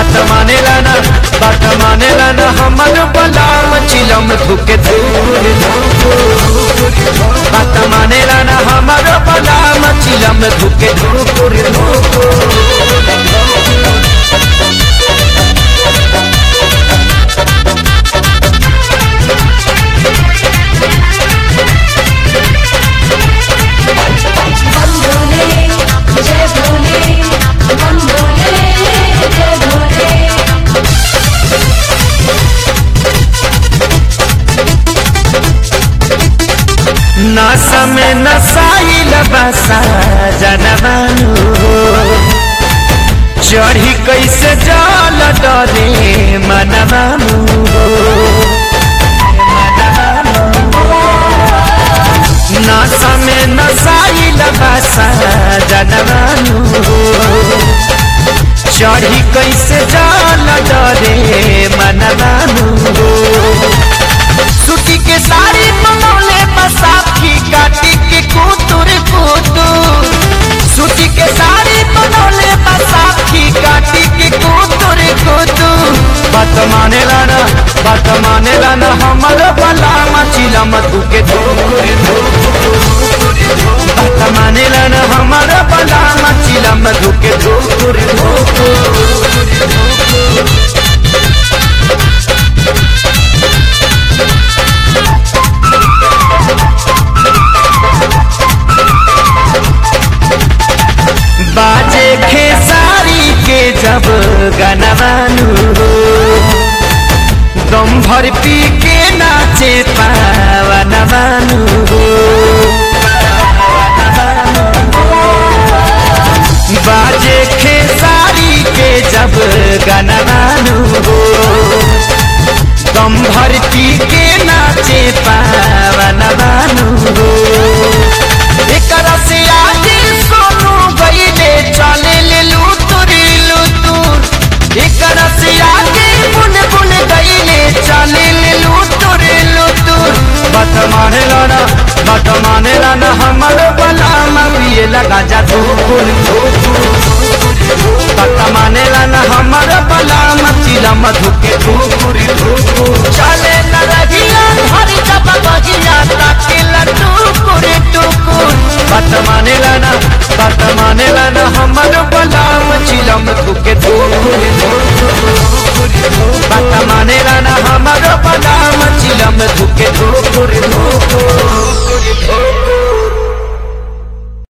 बात मानेला ना बात मानेला ना हमर बलाम चिलम धुके धूर बात मानेला ना हमर बलाम चिलम धुके धूर हम भोले जय भोले हम भोले जय भोले नशा में नसाइल बसा जनवानु चढ़ी कैसे जल डरे मनवानु नशा में नसाइल बसा जनवानु चढ़ी कैसे जल डरे मनवानु सुती के साड़ी मनौले बसाखी काटी के कुतुर कुतुर सुती के साड़ी मनौले बसाखी काटी के कुतुर कुतुर बात मानेला ना बात मानेला ना हमर बला मचिला मधु के धूर बात मानेला ना हमर बला मचिला मधु के धूर बाजे खेसारी के जब गनवानु दम भर पी के नाचे पावनवानु बाजे खेसारी के जब गनवानु दम भर पी के नाचे पावनवानु एकरा से आगे सोनू गईले चले ले लुतुरी लुतुर एकरा से आगे बुन बुन गईले चले ले लुतुरी लुतुर बात मानेला ना बात मानेला ना हमर बला मरिए लगा जा धूपुर बात मानेला ना हमर बला मचिला मधु के धूपुर धूपुर चले न रगिया हरी जब बगिया ताके लड्डू कुरे टुकुर बात मानेला ना बात मानेला ना हमर बलाम चिलम धुके धूर बात मानेला ना हम